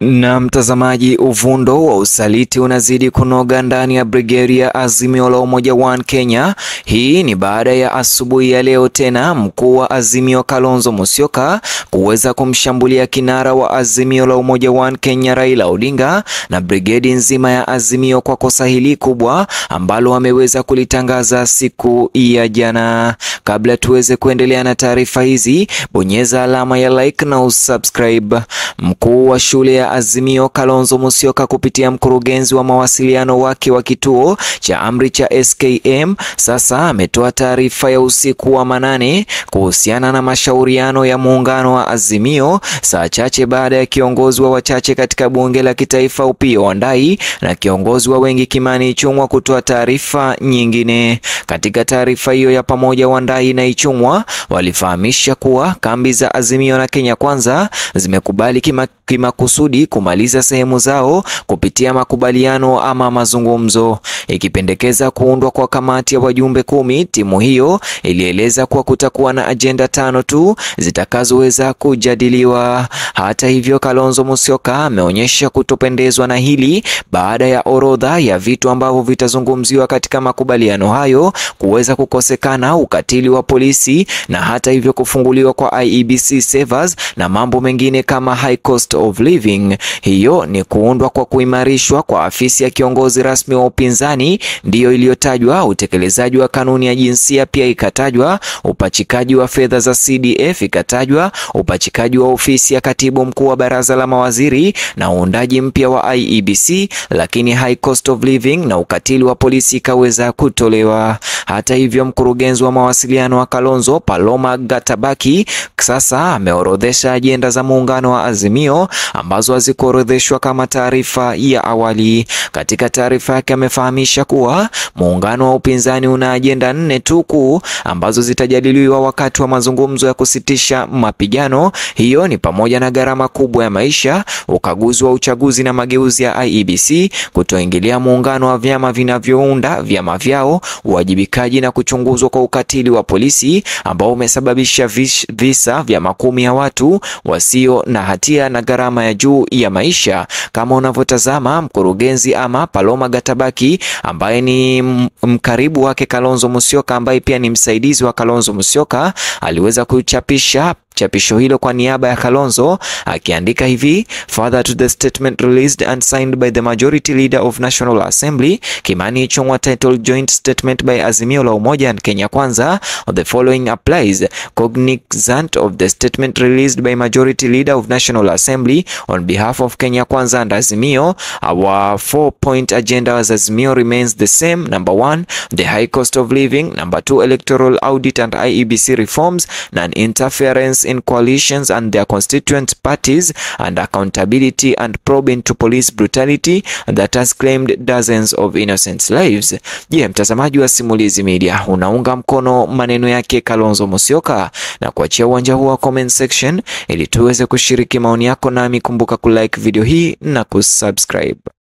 Na mtazamaji, uvundo wa usaliti unazidi kunoga ndani ya brigedi ya Azimio la Umoja One Kenya. Hii ni baada ya asubuhi ya leo tena mkuu wa Azimio Kalonzo Musyoka kuweza kumshambulia kinara wa Azimio la Umoja One Kenya Raila Odinga na brigedi nzima ya Azimio kwa kosa hili kubwa ambalo wameweza kulitangaza siku ya jana. Kabla tuweze kuendelea na taarifa hizi, bonyeza alama ya like na usubscribe. Mkuu wa shule ya Azimio Kalonzo Musyoka kupitia mkurugenzi wa mawasiliano wake wa kituo cha amri cha SKM sasa ametoa taarifa ya usiku wa manane kuhusiana na mashauriano ya muungano wa Azimio saa chache baada ya kiongozi wa wachache katika bunge la kitaifa Opiyo Wandayi na kiongozi wa wengi Kimani Ichung'wa kutoa taarifa nyingine. Katika taarifa hiyo ya pamoja, Wandayi na Ichung'wa walifahamisha kuwa kambi za Azimio na Kenya Kwanza zimekubali kima kimakusudi kumaliza sehemu zao kupitia makubaliano ama mazungumzo, ikipendekeza kuundwa kwa kamati ya wajumbe kumi. Timu hiyo ilieleza kuwa kutakuwa na ajenda tano tu zitakazoweza kujadiliwa. Hata hivyo, Kalonzo Musyoka ameonyesha kutopendezwa na hili baada ya orodha ya vitu ambavyo vitazungumziwa katika makubaliano hayo kuweza kukosekana, ukatili wa polisi na hata hivyo kufunguliwa kwa IEBC servers na mambo mengine kama high cost of living. Hiyo ni kuundwa kwa kuimarishwa kwa afisi ya kiongozi rasmi wa upinzani ndiyo iliyotajwa. Utekelezaji wa kanuni ya jinsia pia ikatajwa. Upachikaji wa fedha za CDF ikatajwa. Upachikaji wa ofisi ya katibu mkuu wa baraza la mawaziri na uundaji mpya wa IEBC, lakini high cost of living na ukatili wa polisi ikaweza kutolewa. Hata hivyo, mkurugenzi wa mawasiliano wa Kalonzo Paloma Gatabaki sasa ameorodhesha ajenda za muungano wa Azimio ambazo hazikuorodheshwa kama taarifa ya awali. Katika taarifa yake amefahamisha kuwa muungano wa upinzani una ajenda nne tu kuu ambazo zitajadiliwa wakati wa mazungumzo ya kusitisha mapigano. Hiyo ni pamoja na gharama kubwa ya maisha, ukaguzi wa uchaguzi na mageuzi ya IEBC, kutoingilia muungano wa vyama vinavyounda vyama vyao, uwajibikaji na kuchunguzwa kwa ukatili wa polisi ambao umesababisha visa vya makumi ya watu wasio na hatia na gharama ya juu ya maisha. Kama unavyotazama mkurugenzi ama Paloma Gatabaki ambaye ni mkaribu wake Kalonzo Musyoka ambaye pia ni msaidizi wa Kalonzo Musyoka aliweza kuchapisha chapisho hilo kwa niaba ya Kalonzo akiandika hivi: further to the statement released and signed by the majority leader of National Assembly Kimani Ichung'wa titled joint statement by Azimio la Umoja and Kenya Kwanza the following applies cognizant of the statement released by majority leader of National Assembly on behalf of Kenya Kwanza and Azimio our four point agenda as Azimio remains the same number one the high cost of living number two electoral audit and IEBC reforms non-interference in coalitions and their constituent parties and accountability and probe into police brutality that has claimed dozens of innocent lives. Je, yeah, mtazamaji wa Simulizi Media unaunga mkono maneno yake Kalonzo Musyoka na kuachia uwanja huu wa comment section ili tuweze kushiriki maoni yako, nami kumbuka kulike video hii na kusubscribe.